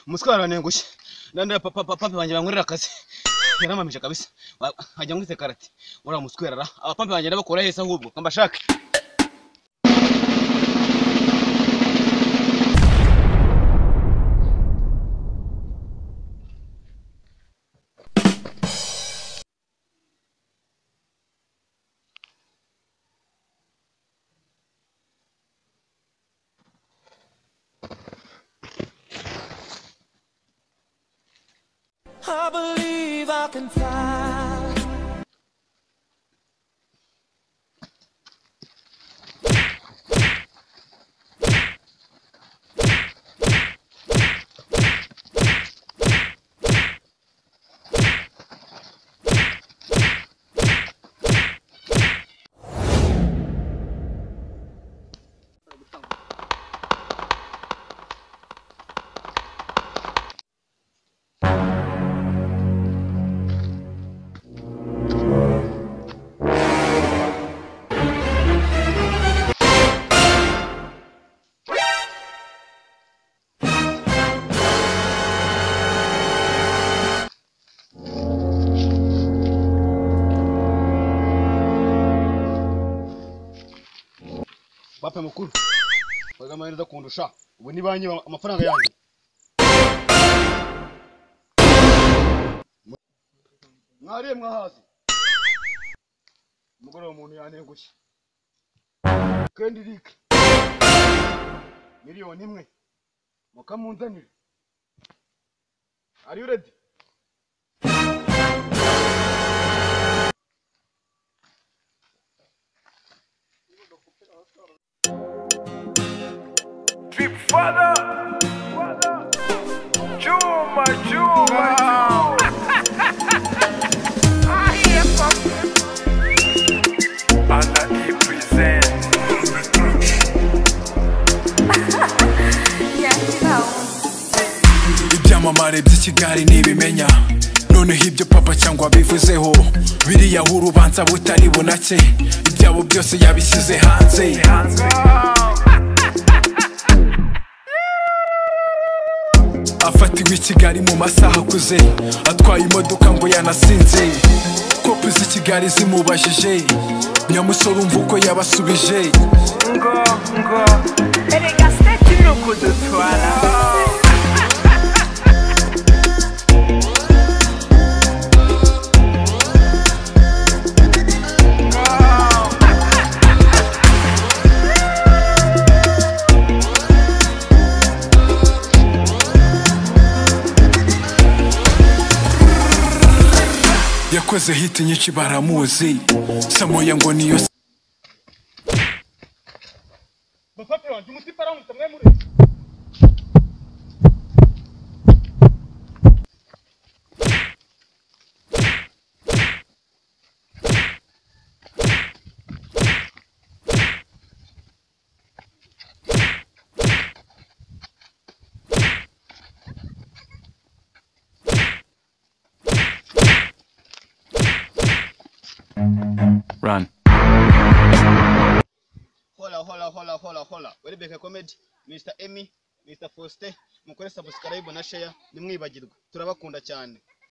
umutwe warantengushye ndandira papa papa banjye bankorera akazi yaramamije kabisa Wa- wajya ngo karate uriya mutwe yarara abapapa banjye ndabakora heza ahubwo kambashake I believe I can fly. papa mukuru waga amahirwe kundusha ubu ni banki amafaranga yanjye mwariye mwahazi umugore wa muntu yantengushye kendirike miliyoni imwe mukamunzanire ari uredi Drip father. Chuma, chuma, chuma. Anna D presents. ibyamamare by'ikigali ntibimenya noneho ibyo papa cyangwa bivuzeho biriya urubanza butari bunake ibyabo byose yabishyize hanze afatiwe i kigali mu masaha akuze atwaye imodoka ngo yanasinze kopi z'i kigali zimubajije nyamusore umva uko yabasubije Ngo, ngo. Erega stati no kudutwara. yakoze hiti nyinshi baramuzi samoya ngo niyo bapapa wanjye umutima aramutse mwe muri run hola hola hola hola hola welbeke comedy mr emmy mr faustin mukore subscribe na share ntimwibagirwe turabakunda cyane